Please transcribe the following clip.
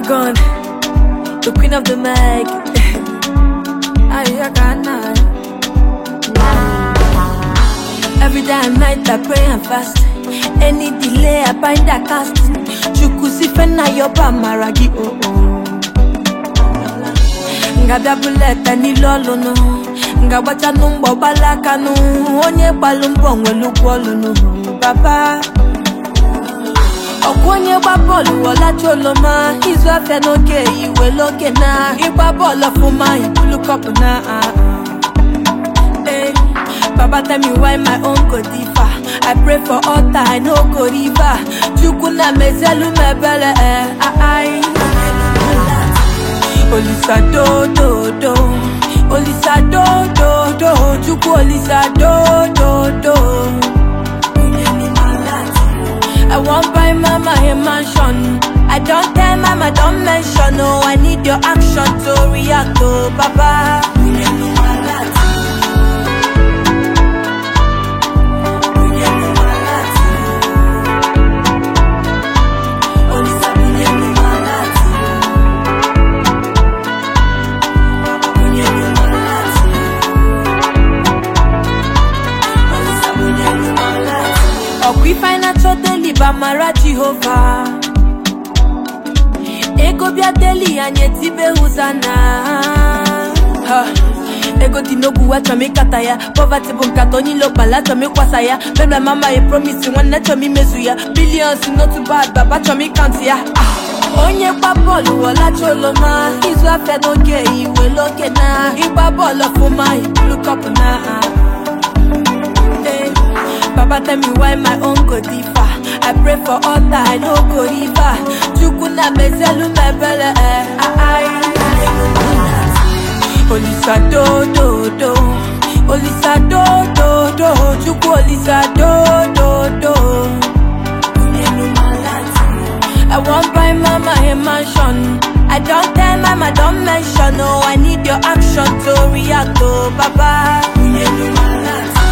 Dragon, the queen of the mic. Ayakana. Every day and night I pray and fast. Any delay I bind a cast. Chukusifena yoba maragi oh oh. Ngabia buleta n'ilolunu ngagbacha n'ụgbọ gbalakanu onye gbalụ mbọ nwere ụgwọ ọlụnụ baba ọkwa onye gba bọọlụ ọlacha oloma izu afịa n'oge iwe n'oge na ịgba bọọlụ ọfụma ibulu kọpụ na ah, ah. Eh, Baba tell me why my own go differ. I pray for altar, I no go river. Chukwu na mezelu mebele eh, ah, ai. Olisa do do do, Olisa do do do, Chukwu Olisa do do do. I want buy mama a mansion. I don't tell mama, don't mention. No, I need your action to react to Baba. ọkwa ife anyị na-achọ deli bụ amara jehova ego bịa deli anyị etibe hụzana Ha, ego dị n'ogwu achọm ịkata ya pọvati bụ nkata onye ilo kpala achọm ịkwasa ya bebla mama ya promisi nwanne chọm imezu ya bilions n'otu bad baba chọm ịkantị ya Ah, onye gba bọọlụ ọlacha oloma izu afịa n'oge iwe n'oge na ịgba bọọlụ ọfụma ibulu kọpụ na ah. Eh, Baba tell me why my own go differ. I pray for altar, I no go river. Chukwu na mezelu mebele eh, ah, ai. Olisa do do do, Olisa do do do, Chukwu Olisa do do do. I want buy mama a mansion. I don't tell mama, don't mention. No, I need your action to react to Baba.